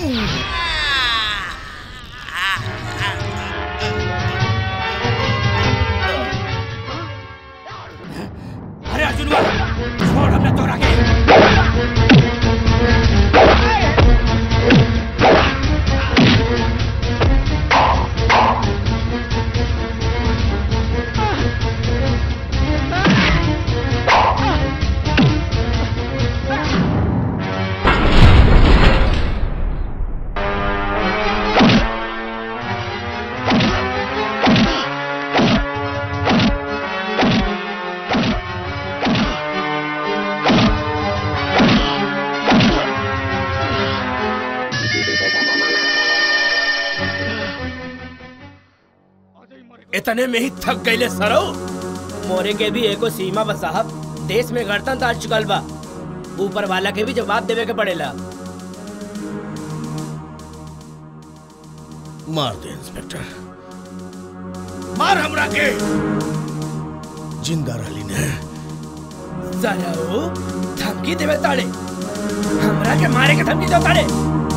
अरे अर्जुन छोड़ हमने तोड़ा के इतने में ही थक गईले सरो मोरे के भी एको सीमा बा साहब देश में गणतंत्र आ चुकल बा ऊपर वाला के भी जवाब देवे के पड़ेला मार दे इंस्पेक्टर मार हमरा के जिंदा रही ने सरो धमकी देवे ताड़े हमरा के मारे के धमकी दो ताड़े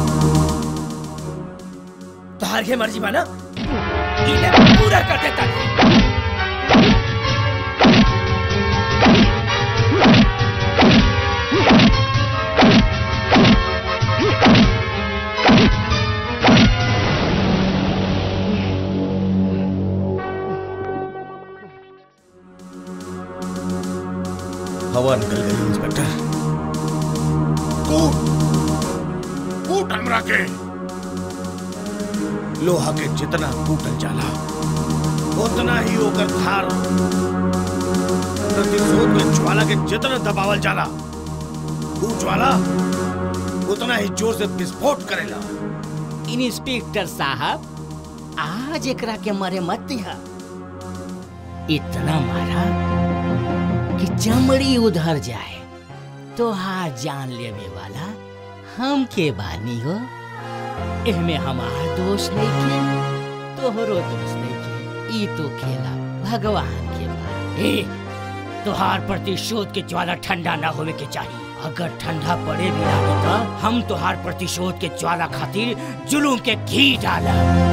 तोहार के मर्जी बा ना इले पूरा कर देता हवा निकल गई इंस्पेक्टर कूट कूट हमरा के लोहा के जितना कूटल जाला उतना ही ओकर धार प्रतिशोध के ज्वाला के जितना दबावल जाला ऊ ज्वाला उतना ही जोर से विस्फोट करेला इंस्पेक्टर साहब आज एकरा के मरे मत दिया इतना मारा कि चमड़ी उधर जाए तो हाथ जान लेवे वाला हम के बानी हो एहमे हमार दोष नहीं के तोहरो दोष नहीं के ई तो खेला भगवान के बा ए तोहार प्रतिशोध के ज्वाला ठंडा ना होवे के चाहिए अगर ठंडा पड़े भी लागे तो हम तोहार प्रतिशोध के ज्वाला खातिर जुलूम के घी डाला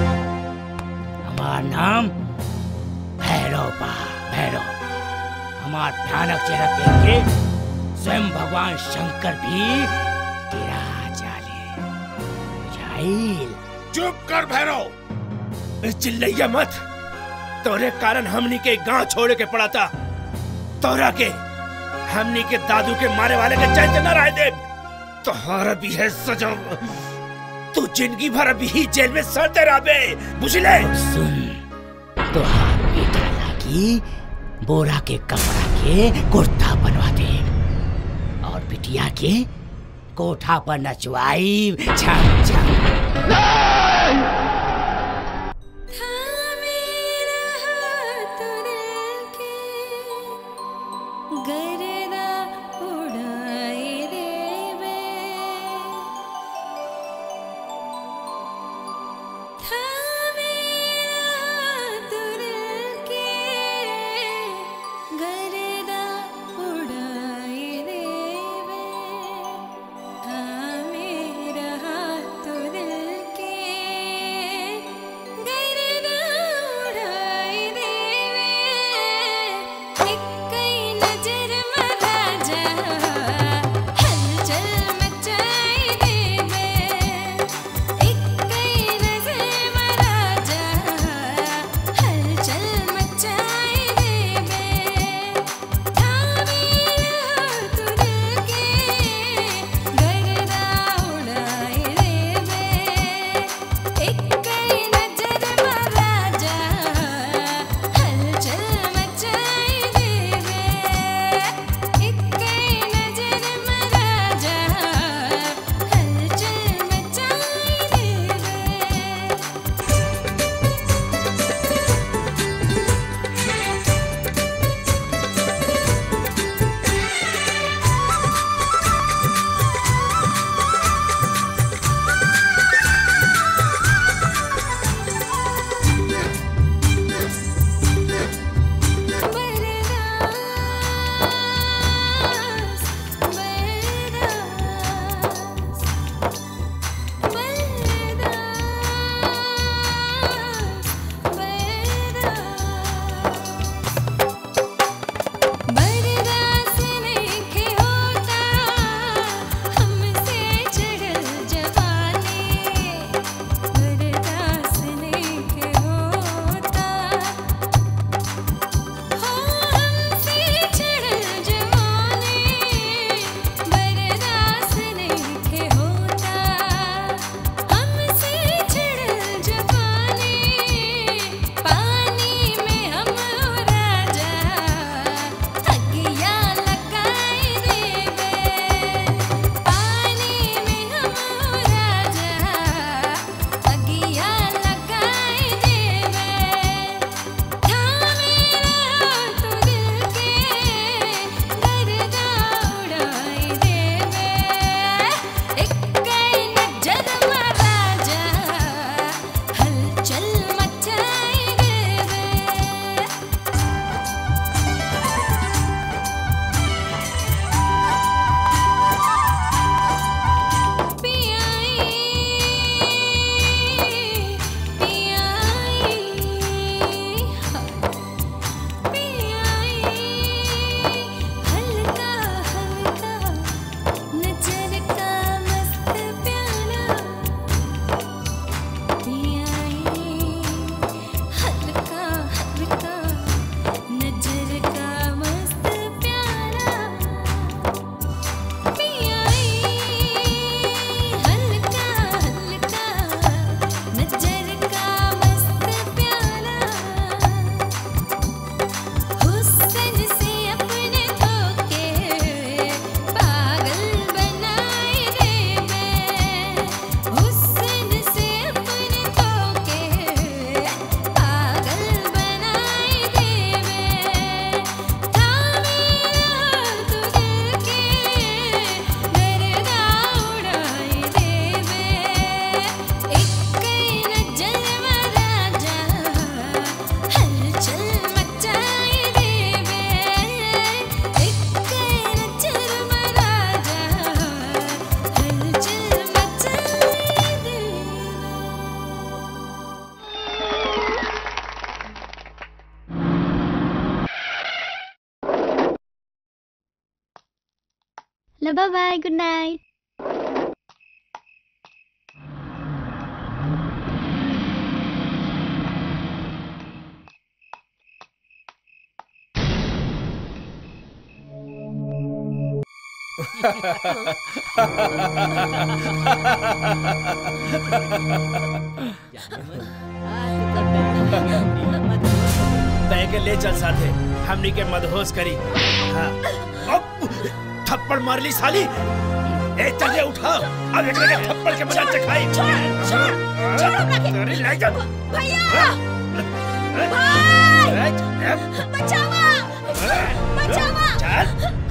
हमार नाम भैरव बा भैरव हमार भयानक चेहरा देख के स्वयं भगवान शंकर भी गिरा जाले बुझाइल चुप कर भैरव चिल्लैया मत तोरे कारण हमनी के गांव छोड़े के पड़ा था तोरा के हमनी के दादू के मारे वाले के चैत न रह दे तोहरा भी है सजा तू जिंदगी भर अभी ही जेल में सड़ते रहबे बुझले सुन तो हाथ बेटा लागी बोरा के कपड़ा के कुर्ता बनवा दे और बिटिया के कोठा पर नचवाई छम छम गरदा उड़ाए देवे थामे तुर के गरदा उड़ाए देवे थामे रहा तुर के चलो बाय बाय गुड नाइट तय के ले चल साथे हमनी के मदहोश करी हाँ अब थप्पड़ मार ली साली ए चल ये उठा अब एक के थप्पड़ के मजा चखाई अरे ले जा भैया भाई बचावा बचावा चल